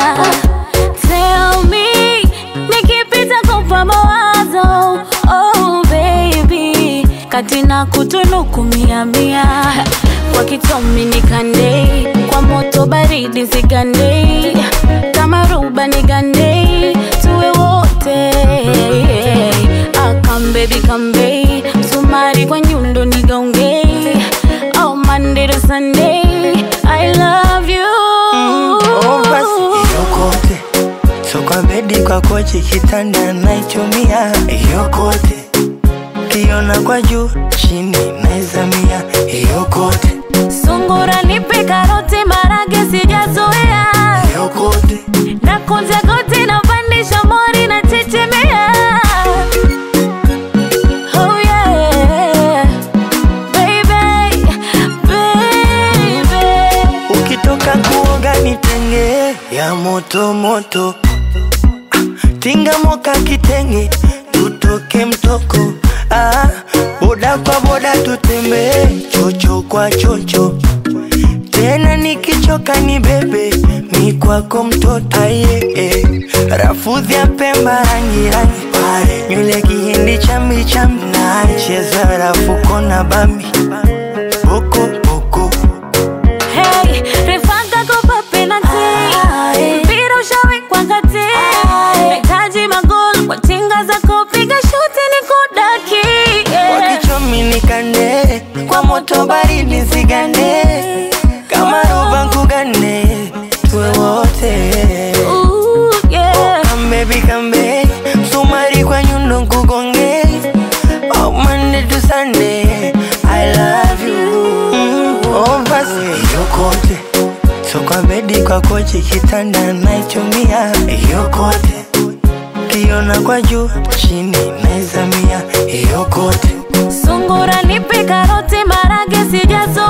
Tell me, nikipita kupa mawazo Oh baby, kati na kutunuku mia mia Kwa kitomi nikande, kwa moto baridi zigande Kama ruba nigande, tuwe wote Ah, come baby come babe, msumari kwa nyundo nigaunge Oh Monday to Sunday, I love you Oh, basi yokote so kwa bedi kwa kochi kitanda naichumia yokote kiona kwa juu chini naizamia yokote Sungura nipe karoti marage sijazoea yokote na kunja goti na pandisha mori na chechemea Oh yeah Baby, baby ukitoka kuoga nitenge ya moto moto Ah, tinga moka kitenge tutoke mtoko ah, boda kwa boda tutembee chocho kwa chocho tena nikichoka ni bebe mi kwako mtoto aye eh. rafudhi ya pemba rangi rangi pale nywele kihindi chambi chambi na cheza rafuko na bambi boko boko Hey, refanga kopa penalty Mpira ushawekwa kati Nahitaji magoli kwa tinga zako piga shuti ni kudaki yeah. wakichomi nikande kwa moto baridi zigande kama roba nkugane tuwe wote Ooh, yeah. kambebi kambe msumari kwa nyundo nkugonge oh, Monday to Sunday I love you oh, basi yokote so kwa bedi kwa kochi kitanda naichumia yokote kiona kwa juu chini naizamia yokote Sungura nipe karoti marage sijazo